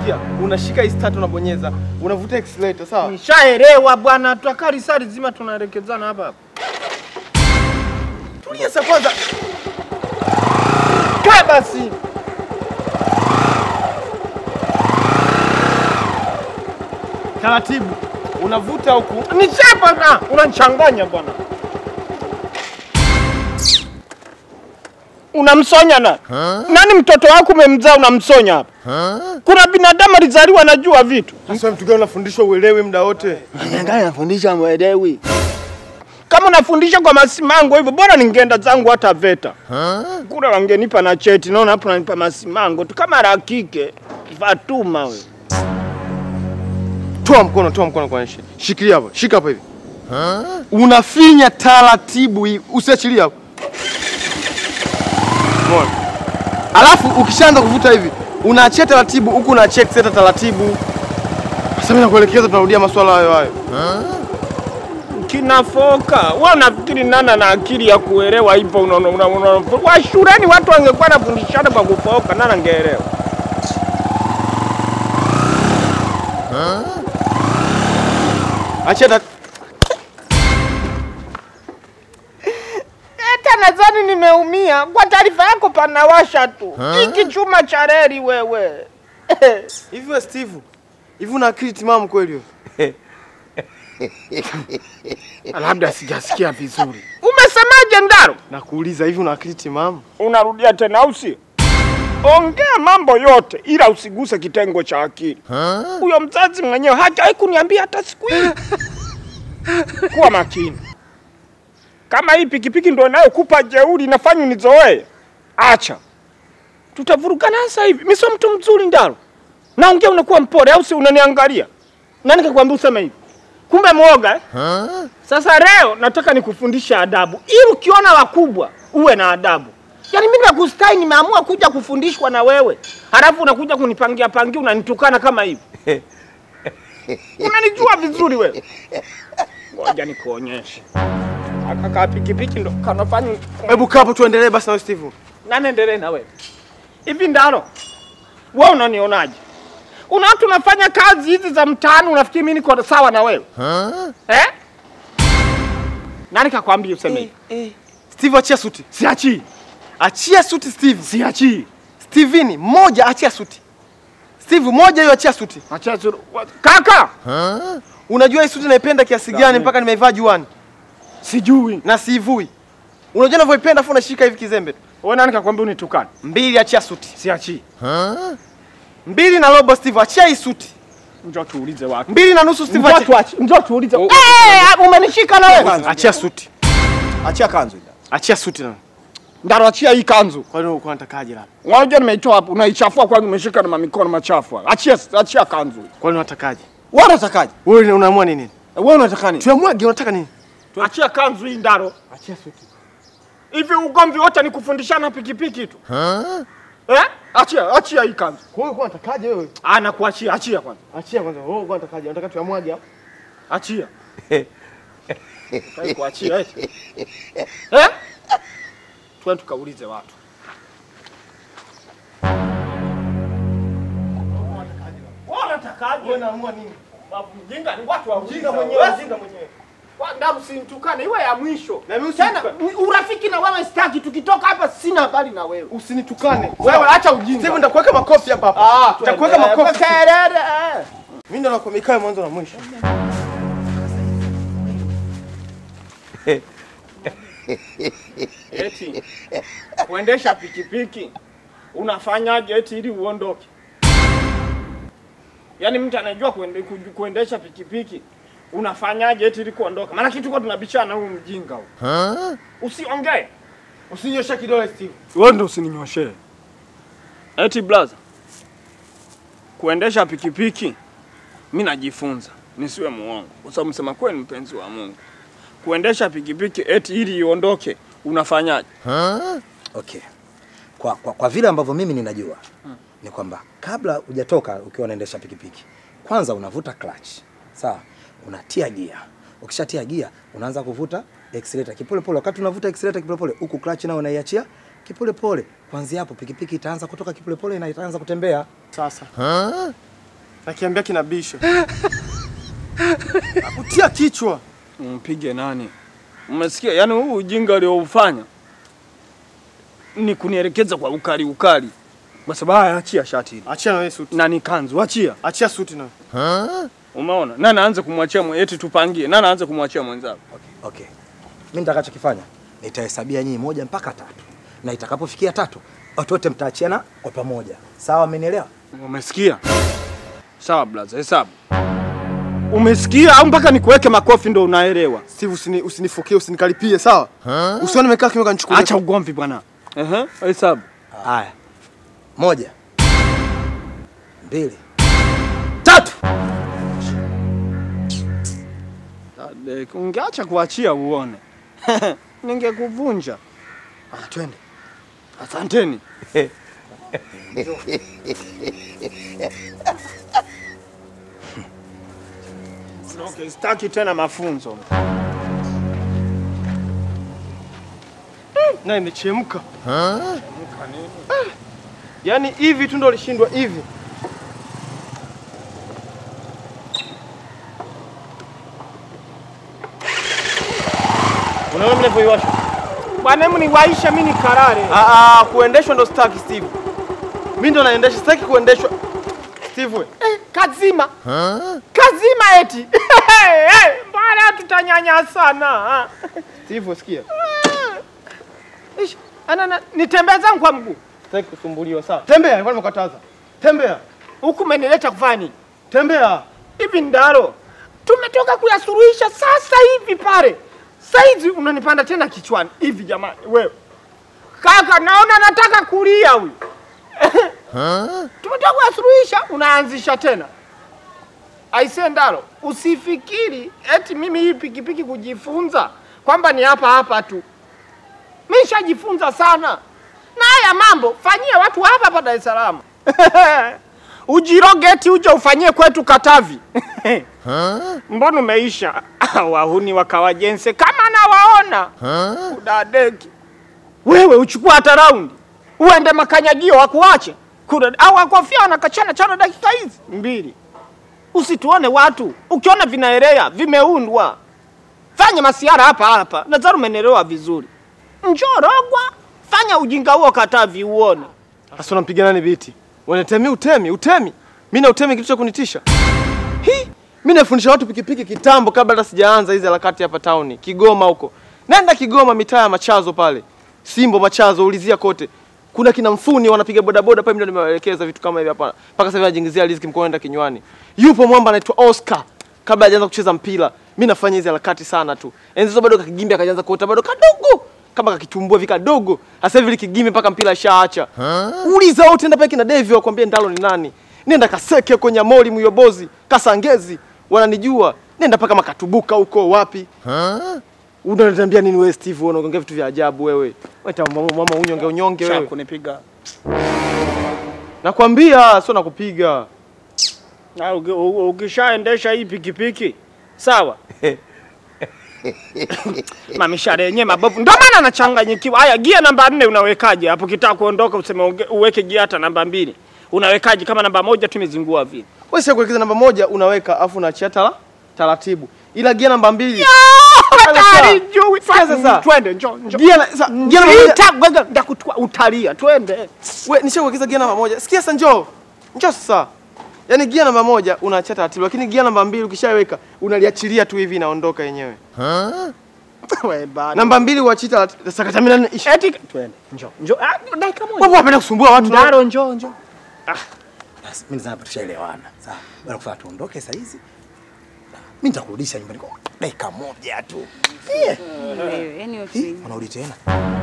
sikia, unashika hii start unabonyeza, unavuta accelerator, sawa? Nishaelewa bwana, tuakali sari zima tunaelekezana hapa hapa. Tulia sasa kwanza. Kaa basi. Taratibu. Unavuta huku. Nichapa na unanichanganya bwana. Unamsonya na nani? Mtoto wako umemzaa unamsonya hapa? Kuna binadamu alizaliwa anajua vitu. Sasa mtu gani unafundishwa uelewe muda wote? Angalia nafundisha mwelewi. Kama unafundisha kwa masimango hivyo, bora ningeenda zangu hata VETA kule, wangenipa na cheti. Naona hapo nanipa masimango tu kama la kike. Fatuma we, Toa mkono, toa mkono kwa nshi. Shikilia hapo, shika hapo hivi. Unafinya taratibu hivi, usiachilie hapo. Umeona? Alafu ukishaanza kuvuta hivi, unaachia taratibu huku unaachia accelerator taratibu. Sasa mimi nakuelekeza tunarudia maswala hayo hayo. kinafoka wewe. Unafikiri nana na akili ya kuelewa hivyo? Unaona, unaona, unaona. Wa shuleni watu wangekuwa nafundishana kwa kufoka, nana angeelewa. Achia ta... Hata nadhani nimeumia. Kwa taarifa yako, panawasha tu hiki chuma cha reli wewe. Hivi wewe Steve, hivi una akili timamu kweli wewe? Labda sijasikia vizuri. Umesemaje Ndaro? Nakuuliza hivi una akili timamu? Unarudia tena au sio? Ongea mambo yote ila usiguse kitengo cha akili. Huyo mzazi mwenyewe hajawahi kuniambia hata siku hii. Kuwa makini. Kama hii pikipiki ndio inayokupa jeuri inafanya unizoee, acha. Tutavurugana sasa hivi. Mimi sio mtu mzuri Ndaro. Naongea unakuwa mpole au si unaniangalia? Nani kakwambia useme hivi? Kumbe mwoga eh? Sasa leo nataka nikufundisha adabu, ili ukiona wakubwa uwe na adabu. Yaani mimi nakustai, nimeamua kuja kufundishwa na wewe, halafu unakuja kunipangia pangia, unanitukana kama hivi. Unanijua vizuri wewe. Ngoja nikuonyeshe. Akaka pikipiki ndo kanafanya Hebu kaa hapo tuendelee basi na wewe Steve. nani endelee na wewe hivi. Ndaro, wewe unanionaje? Una watu unafanya kazi hizi za mtaani, unafikiri mimi niko sawa na wewe eh? Nani kakwambia useme hivi? Steve achia suti. Siachii, Achia suti Steve. siachii. Steveni, moja achia suti. Steve, moja hiyo achia suti. Acha suru. wa- Kaka, Unajua hii suti naipenda kiasi gani mpaka nimeivaa juani sijui. na siivui. Unajua ninavyoipenda afu unashika hivi kizembe tu. Wewe nani kakwambia unitukane? Mbili achia suti. Siachii. Mbili na robo Steve, achia hii suti. Njoo tuulize watu. Mbili na nusu Steve, Njoo achia. tuache. Njoo tuulize. Eh, umenishika na wewe. Achia suti. Achia kanzu ile. Achia suti na. Ndaro achia hii kanzu. Kwa nini uko unatakaje labda? Unajua nimeitoa hapo, unaichafua kwanza umeshika na mikono machafu. haya. Achia achia kanzu. Kwa nini unatakaje? Wewe unatakaje? Wewe unaamua nini? Wewe unataka nini? Tuamwage unataka nini? Achia kanzu hii Ndaro. Achia suti. Hivi ugomvi wote ni kufundishana pikipiki tu. Eh? Achia, achia hii kanzu. Kwa hiyo uko unatakaje wewe? Ah, nakuachia, achia kwanza. Achia kwanza. Wewe uko unatakaje? Unataka tuamwage hapo? Achia. Hai kuachia eti. Eh? Twende tukaulize watu. Wewe unatakaje? Wewe unaamua nini? Babu mjinga ni watu wa Ujinga mwenyewe, ujinga mwenyewe. Kwa ndamu simtukane iwe ya mwisho. Na mimi Tena usitukane. urafiki na wewe sitaki, tukitoka hapa sina habari na wewe. Usinitukane. Wewe acha ujinga. Steve nitakuweka makofi hapa hapa. Ah, Nitakuweka twende. makofi. Kelele. eh. Mimi ndo nakuwa mikae mwanzo na mwisho. Eti kuendesha pikipiki unafanyaje eti ili uondoke? Yaani mtu anajua kuende, ku- kuendesha pikipiki unafanyaje eti ili kuondoka? Maana kitu kwa tunabishana huyu mjinga huyu. Usiongee. Usinyoshe kidole Steve. Wewe ndio usininyoshee. Eti blaza. Kuendesha pikipiki mimi najifunza, nisiwe muongo. Kwa sababu msema kweli mpenzi wa Mungu. Kuendesha pikipiki eti ili iondoke unafanyaje? Okay. Kwa, kwa, kwa vile ambavyo mimi ninajua ni kwamba kabla hujatoka ukiwa unaendesha pikipiki, kwanza unavuta clutch. Sawa? Unatia gia. Ukishatia gia, unaanza kuvuta accelerator kipole pole. Wakati unavuta accelerator kipole pole, huku clutch nao unaiachia kipole pole. Kuanzia hapo pikipiki itaanza kutoka kipole pole na itaanza kutembea. Sasa. Nakiambia kinabisha. Nakutia kichwa. Mpige nani? Umesikia? Yaani huu ujinga alioufanya ni kunielekeza kwa ukali ukali. Kwa sababu haya, achia shati hili. Achia na wewe suti. Na ni kanzu, achia. Achia suti na. Umeona? Nani aanze kumwachia mwe- eti tupangie. Nani aanze kumwachia mwenzako? Okay, okay. Mimi nitakachokifanya nitahesabia nyinyi moja mpaka tatu, na itakapofikia tatu watu wote mtaachiana kwa pamoja, sawa? Amenielewa? Umesikia? Sawa blaza, hesabu. Umesikia au mpaka nikuweke makofi ndo unaelewa? Steve usini usinifokie usinikaripie sawa? Usione nimekaa kimya kanichukulia. Acha ugomvi bwana. Ehe, hesabu. Haya, moja, mbili, tatu. Dade, Ungeacha kuachia uone. Ningekuvunja. Ah, twende. Asanteni. Okay, sitaki tena mafunzo. Na imechemka. Yaani hivi tu ndo lishindwa hivi. Unaona mimi nilivyoiwasha? Bwana, hebu niwaisha mimi nikarare. Ah ah, kuendeshwa ndo sitaki Steve. Mimi ndo naendesha, sitaki kuendeshwa. Steve we. Kazima. Kazima eti. Mbona tutanyanyasana? Steve we, sikia. Ish, Ana nitembea zangu kwa mguu. Sitaki kusumbuliwa sawa. Tembea, nilikuwa nimekataza. Tembea. Huku umenileta kufanya nini? Tembea. Hivi ndaro. Tumetoka kuyasuluhisha sasa hivi pale. Saizi unanipanda tena kichwani. Hivi jamani, wewe. Kaka, naona nataka kulia huyu. Tumetoka kuyasuluhisha, unaanzisha tena. Aise Ndaro, usifikiri eti mimi hii pikipiki kujifunza kwamba ni hapa hapa tu. Mimi nishajifunza sana. Na haya mambo fanyia watu hapa hapa Dar es Salaam. Ujirogeti uje ufanyie kwetu Katavi. Mbona umeisha? Wahuni wakawajense kama nawaona. Udadeki. Wewe uchukua hata raundi. Uende makanyagio wakuache. Kuna au wakofia wanakachana chana dakika hizi mbili. Usituone watu. Ukiona vinaelea vimeundwa. Fanya masiara hapa hapa. Nadhani umenelewa vizuri. Njoo Rogwa, fanya ujinga huo Katavi uone. Sasa unampiga nani biti? Wanatemi utemi, utemi. Mimi na utemi kitu cha kunitisha. Hi, mimi nafundisha watu pikipiki kitambo kabla hata sijaanza hizi harakati hapa town, Kigoma huko. Nenda Kigoma mitaa ya Machazo pale. Simbo Machazo ulizia kote. Kuna kina mfuni wanapiga bodaboda pale, mimi ndo nimewaelekeza vitu kama hivi hapa. Mpaka sasa hivi anajingizia riziki mkoa enda kinywani. Yupo mwamba anaitwa Oscar. Kabla hajaanza kucheza mpira, mimi nafanya hizi harakati sana tu. Enzi hizo bado kakigimbi akaanza kuota bado kadogo kama kakitumbua vika dogo. Sasa hivi likigimbi mpaka mpira shaacha. Uliza wote nenda pale kina Devi wakwambie Ndalo ni nani. Nenda Kaseke huko Nyamori Muyobozi, Kasangezi wananijua. Nenda paka Makatubuka huko wapi? Unaniambia nini wewe Steve, unaongea vitu vya ajabu wewe. Wewe mama mama unyonge unyonge Cha wewe. kunipiga. Nakwambia sio nakupiga. Na uki- u- ukishaendesha hii pikipiki sawa, mamishare yenyewe mabovu, ndio maana anachanganyikiwa. Haya, gia namba nne unawekaje hapo? Kitaka kuondoka useme unge- uweke gia hata namba mbili, unawekaje kama namba moja tu imezingua vile? Wewe sio kuelekeza namba moja unaweka afu unaachia tala taratibu. Ila gia namba mbili. Hatari juu. Sikia sasa. Twende, njoo njoo. Gia na sa, gia namba moja. Ita gwega ndakutwa utalia, twende. Wewe nishakuelekeza gia namba moja. Sikia sasa njoo. Njoo sasa. Yaani gia namba moja unaachia taratibu lakini gia namba mbili ukishaweka unaliachilia tu hivi inaondoka yenyewe. Wewe bana. Namba mbili uachie taratibu. Sasa kata mimi ishi. Eti twende. Njoo. Njoo. Ah, dakika moja. Wapo wapenda kusumbua watu. na- Ndaro njoo njoo. Basi mimi nadhani hapa tushaelewana. Sawa. Bwana kufanya tuondoke saa hizi. Mimi nitakurudisha nyumbani kwa dakika moja tu. Eh, Wewe, yani hii, usi- unarudi tena.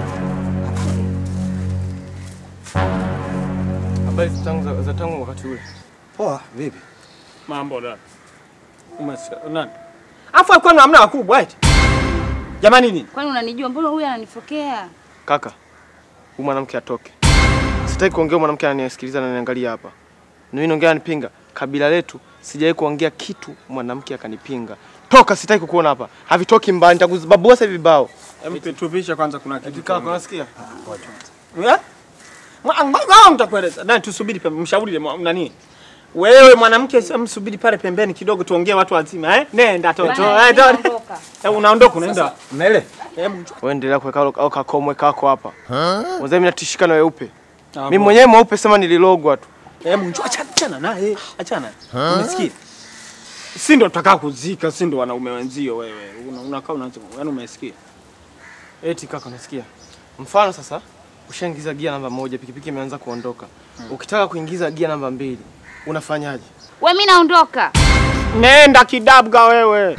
Habari za tangu za, za tangu wakati ule. Poa, vipi? Mambo da. Umesikia nani? Afu alikuwa na hamna wakubwa eti. Jamani nini? Kwani unanijua? Mbona huyu ananifokea? Kaka, huyu mwanamke atoke. Sitaki kuongea mwanamke ananisikiliza na ananiangalia hapa. Na mimi naongea anipinga. Kabila letu sijawahi kuongea kitu mwanamke akanipinga. Toka, sitaki kukuona hapa. Havitoki mbali, nitakuzibabua sasa hivi vibao. Hebu tupishe kwanza kuna kitu. Kaka, unasikia? Eh? Mwa- Ngoja nitakueleza. Nani tusubiri pia mshauri ile mwa- nani? Wewe mwanamke, sasa msubiri pale pembeni kidogo, tuongee watu wazima eh? Nenda toto. Bana, Eh, mimi to- naondoka. Eh, unaondoka unaenda. Mele, Hebu njoo. Wewe endelea kuweka au kakomwe kako hapa. Mzee mimi natishika na weupe. Ah, Mimi mwenyewe mweupe sema nililogwa tu. Hebu njoo, achana achana naye. Achana. Umesikia? Si ndo tutakaa kuzika, si ndo wanaume wenzio wewe. Una- Unakaa una yaani umesikia? Eti kaka unasikia? Mfano sasa ushaingiza gia namba moja, pikipiki imeanza kuondoka. Ukitaka kuingiza gia namba mbili, unafanyaje? We mimi naondoka. Nenda kidabga wewe.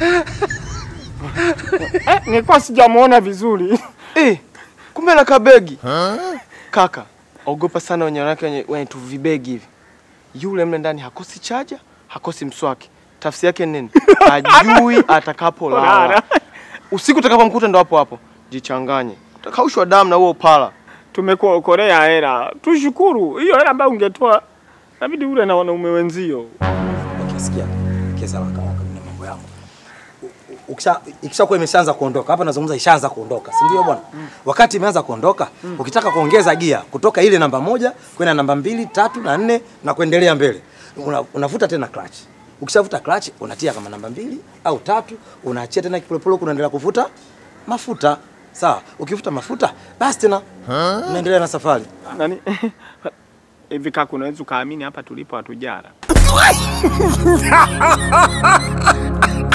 eh, nilikuwa sijamuona vizuri. Eh, kumbe na kabegi. Kaka, ogopa sana wenye wanawake wenye, wenye tu vibegi hivi. Yule mle ndani hakosi chaja, hakosi mswaki. Tafsiri yake ni nini? Hajui atakapolala. Polala. Usiku utakapomkuta ndo hapo hapo. Jichanganye. Utakaushwa damu na huo upala. Tumekuokolea hela. Tushukuru. Hiyo hela ambayo ungetoa inabidi ule na wanaume wenzio. okay, sikia. Kesa la kama na mambo yangu. U- u- Ukisha ikishakuwa imeshaanza kuondoka. Hapa nazungumza ishaanza kuondoka, si ndio bwana? Wakati imeanza kuondoka, ukitaka kuongeza gia kutoka ile namba moja kwenda namba mbili, tatu na nne na kuendelea mbele. Una, unavuta tena clutch. Ukishavuta clutch unatia kama namba mbili au tatu, unaachia tena kipolepole huku unaendelea kuvuta mafuta. Sawa, ukivuta mafuta basi tena unaendelea na safari. Nani? Hivi kaka unaweza ukaamini hapa tulipo hatujara.